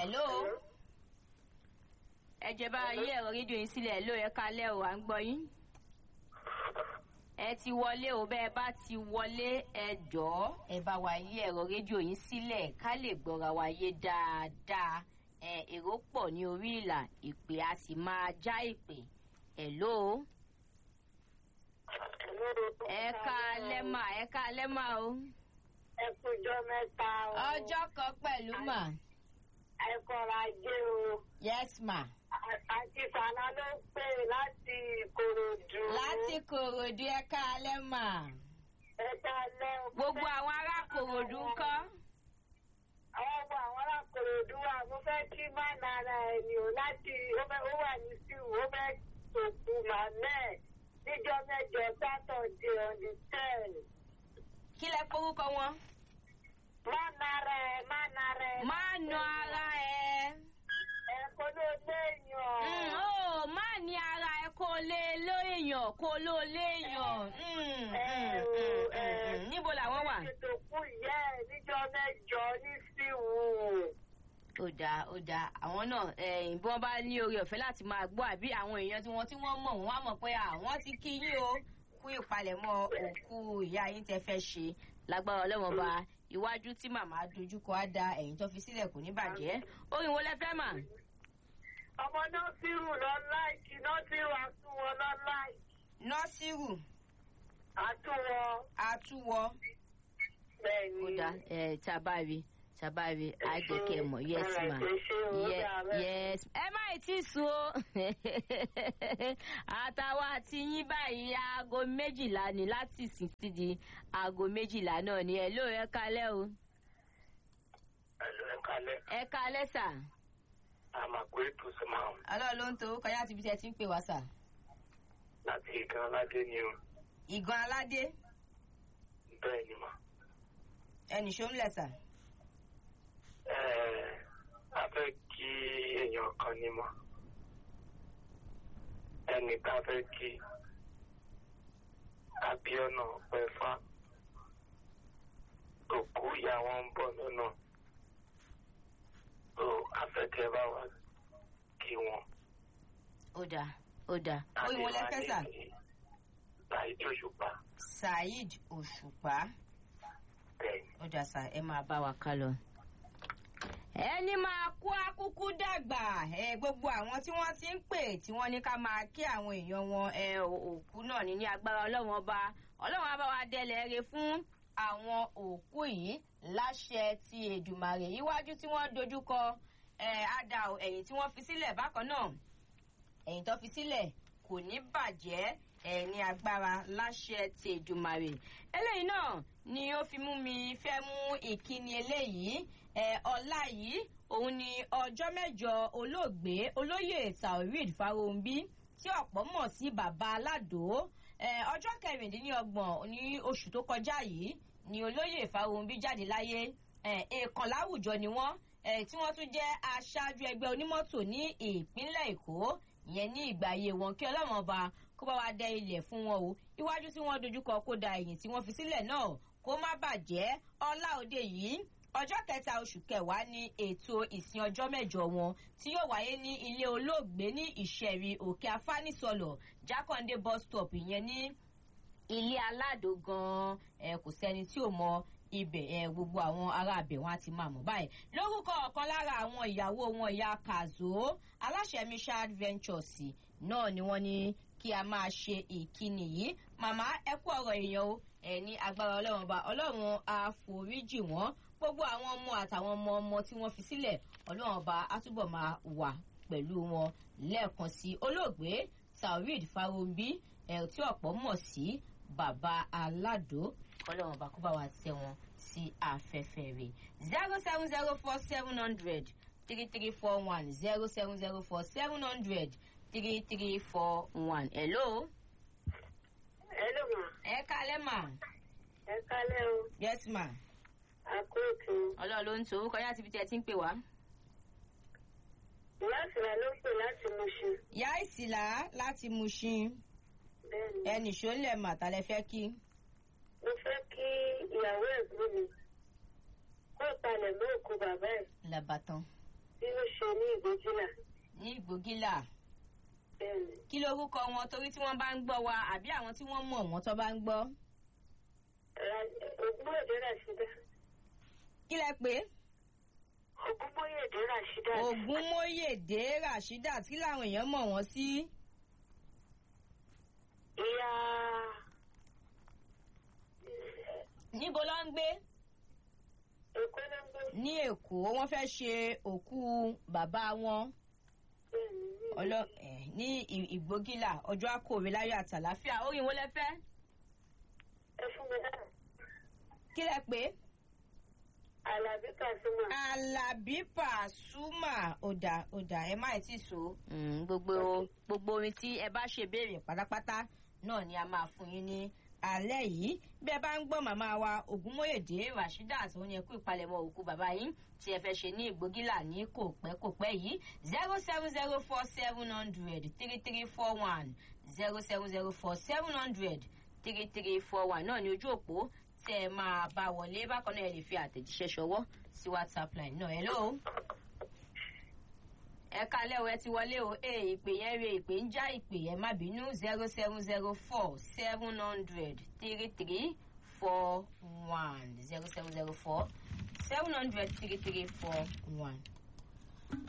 hello ẹ jẹ́ bá yí ẹ̀rọ rédíò yín sílẹ̀ hello ẹ kalẹ́ o à ń gbọ́ yín ẹ ti wọlé o bẹ́ẹ̀ bá ti wọlé ẹ jọ̀ọ́ ẹ bá wa yí ẹ̀rọ rédíò yín sílẹ̀ ká lè gbọ́ra wa yé dáadáa ẹ èrò pọ̀ ní orí ìlà ìpè a sì máa já ìpè hello ẹ kalẹ́ mà ẹ kalẹ́ mà o ẹ kújọ́ mẹ́ta o. ọjọ́ kan pẹ̀lú mà ẹ kọ́ra jẹ́ o. yes ma àti sànà ló ń pè láti ìkòròdú. láti kòròdú ẹ kalẹ́ mà ẹ dálẹ́ o. gbogbo àwọn ará kòròdú ń kọ́. àwọn ọmọ àwọn ará kòròdú wa mo fẹ́ kí má nara ẹ̀ ni o láti ó fẹ́ ó wà ní síwù ó fẹ́ tòkù màmẹ́ níjọ́ mẹ́jọ sátọ̀dé on the ten. kí lẹ forúkọ wọn. má nara ẹ̀ má nara ẹ̀. má nu ara ẹ. ẹ kó ló léèyàn. Mm, ó má ní ara ẹ kó lé lóèyàn kó ló léèyàn. Mm, mm, mm, mm, mm. níbo làwọn wà. ètò kú ìyá ẹ̀ níjọ́ mẹ́jọ ní síwù. ó dáa ó dáa àwọn náà ẹ̀yìn bí wọ́n bá ní oore ọ̀fẹ́ láti máa gbọ́ àbí àwọn èèyàn tí wọ́n tí wọ́n mọ̀ wọ́n á mọ̀ pé àwọn ti kí yín o kú ìpalẹ̀mọ́ òkú ìyá yín tẹ́ fẹ́ ṣe lágbára ọlọ́wọ́n ba iwájú tí màmá dojúkọ á da ẹ̀yìn tó fi sílẹ̀ kò ní bàjẹ́ orin wo lẹ fẹ́ mà. ọmọ nọ́ọ̀sìrù lọ láìkì nọ́ọ̀sìrù àtúwọ̀ lọ láìkì nọ́sírù àtúwọ̀ àtúwọ̀ bẹ́ẹ̀ni. ó dáa ẹ̀ tabari tabari àjẹkẹ́ mọ̀ yes ma Ye- yes ẹ má ì tí sùn o àtàwọn àti yín báyìí aago méjìlá ni láti ìsìn ti di aago méjìlá náà ni ẹ ló ẹ kalẹ́ o Ẹ̀lú ẹ̀kálẹ̀, ẹ kalẹ́ sà. àmàgbé ètò sọ́mà ọlọ́run ló ń to kọjá àti ibi tí ẹ ti ń pè wá sà. láti ìkan aládé ni o. ìgan aládé Bẹ́ẹ̀ ni mà. ẹnì ṣó ń lẹ̀ sà. Ẹ̀ẹ́ a fẹ́ kí èèyàn kan ní mọ̀. Ẹnì tá a fẹ́ kí Abíọ́nà Pẹ́fà òkú ìyá wọn ń bọ̀ lọ́nà. So afẹ́kẹ́ bá wa kí wọn. ó dáa ó dáa ó ìwọ lẹ fẹ́ sà. Láìdí òṣùpá. saheed òṣùpá Bẹ́ẹ̀ ni. ó dáa sà ẹ máa bá wa ká lọ. ẹni máa kú akúkú dàgbà ẹ gbogbo àwọn tí wọ́n ti ń pè tí wọ́n ní ká máa kí àwọn èèyàn wọn ẹ òkú náà ní ní agbára ọlọ́run ọba ọlọ́run á bá wa dẹlẹ̀ re fún àwọn òkú yìí láṣẹ ti èdùmàrè iwájú tí wọ́n dojúkọ ẹ àdá ẹ̀yìn tí wọ́n fi sílẹ̀ bákan náà ẹ̀yìn tó fi sílẹ̀ kò ní bàjẹ́ ẹ̀ ní agbára láṣẹ ti èdùmàrè eléyìí náà ni ó fi mú mi fẹ́ mú ìkíni eléyìí ẹ̀ ọ̀la yìí òun ni ọjọ́ mẹ́jọ olóògbé olóyè taoreed farounbi tí ọ̀pọ̀ mọ̀ sí bàbá aládò ẹ̀ ọjọ́ kẹrìndínlọ́gbọ̀n ní oṣù tó kọjá yìí ni olóyè farounbi jáde láyé ẹ̀ èèkàn láwùjọ ni wọ́n ẹ̀ tí wọ́n tún jẹ́ aṣáájú ẹgbẹ́ onímọ́tò ní ìpínlẹ̀ èkó ìyẹn ní ìgbà ayé wọn kí ọlọ́run ọba kó bá wa dẹ ilẹ̀ fún wọn o iwájú tí wọ́n dojúkọ kó da ẹ̀yìn tí wọ́n fi sílẹ̀ náà kó má bàjẹ́ ọlá òde yìí ọjọ́ kẹta oṣù kẹwàá ni ètò ìsìn ọjọ́ mẹ́jọ wọn tí yóò wáyé ní ilé olóògbé ní ìṣẹ̀rí òkè afánisọ̀lọ̀ jákàndé bus stop ìyẹn ní ilé aládò gan-an ẹ kò sẹ́ni tí ò mọ ibẹ̀ ẹ gbogbo àwọn ará abẹ̀ wọn á ti máa mọ̀ báyìí lórúkọ ọ̀kan lára àwọn ìyàwó wọn ìyá kazo aláṣẹ mishad ventures náà ni wọ́n ní kí a máa ṣe ìkíni yìí màmá ẹ kú ọ̀rọ̀ èèyàn o ẹ ní agbára ọlọ́run ọba ọlọ́run àforíjì wọ́n gbogbo àwọn ọmọ àtàwọn ọmọ ọmọ tí wọ́n fi sílẹ̀ ọlọ́run ọba á túbọ̀ máa wà pẹ̀lú wọn lẹ́ẹ̀kan sí olóògbé taoreed farounbi ẹ̀ tí ọ̀pọ̀ mọ̀ sí bàbá aládò ọlọ́run ọba kó bá wa tẹ wọn sí afẹ́fẹ́ rẹ̀ zero seven zero four seven hundred three three four one zero seven zero four seven hundred three three four one. hello. hello ma ẹ kalẹ́ mà. ẹ kálẹ́ o yes ma. àkóòtù ọlọ́run ló ń to orúkọ yá síbi tí ẹ ti ń pè wá. láti rà ló pè láti Mùṣin ìyá ìsìlá láti mushin bẹ́ẹ̀ni ẹnì ṣọlẹ̀ màtàlẹ́ fẹ́ kí. mo fẹ́ kí ìyàwó ẹ̀gbọ́n mi kó palẹ̀ mọ́ òkú bàbá ẹ̀ làbàtàn tí ó ṣe ní ìgbójúlà ní ìgbògìlà bẹ́ẹ̀ ni kí lorúkọ wọn torí tí wọ́n bá ń gbọ́ wa àbí àwọn tí wọ́n mọ̀ wọ́n tó bá ń gbọ́. ògúnbóyèdè ràṣídà kí lẹ pé ògúnbóyèdè ràṣídà ògúnmóyèdè rasheedat kí làwọn èèyàn mọ̀ wọ́n sí. ìyá níbo ló ń gbé èkó ló ń gbé ní èkó wọ́n fẹ́ ṣe òkú bàbá wọn bẹ́ẹ̀ ni ní ọlọ ẹ ní ì- ìgbógìlà ọjọ́ àkòrè láyọ̀ àtàláfíà orin wo lẹ fẹ́ ẹ fún mi náà kí lẹ pé. alábí kàṣímà Alábí Pàṣúmà ọ̀dà ọ̀dà ẹ má tí so. gbogbo gbogbo orin tí ẹ bá ṣe béèrè pátápátá náà ni a máa fún yín ní alẹ́ yìí bí ẹ bá ń gbọ́ màmá wa Ògúnmóyèdè Rasheedat òun yẹn kú ìpalẹ̀mọ́ òkú bàbá yín tí ẹ fẹ́ ṣe ní ìgbógílà ní kò pẹ́ kò pẹ́ yìí zero seven zero four seven hundred three three four one zero seven zero four seven hundred three three four one náà ní ojú òpó tẹ ẹ máa bá wọlé bákan náà ẹ lè fi àtẹ̀jíṣẹ́ ṣọwọ́ sí whatsapp line náà hello. ẹ kalẹ́ o ẹ ti wọlé o ee ìpè yẹn re ìpè ń já ìpè yẹn má bínú zero seven zero four seven hundred three three four one zero seven zero four seven hundred three three four one.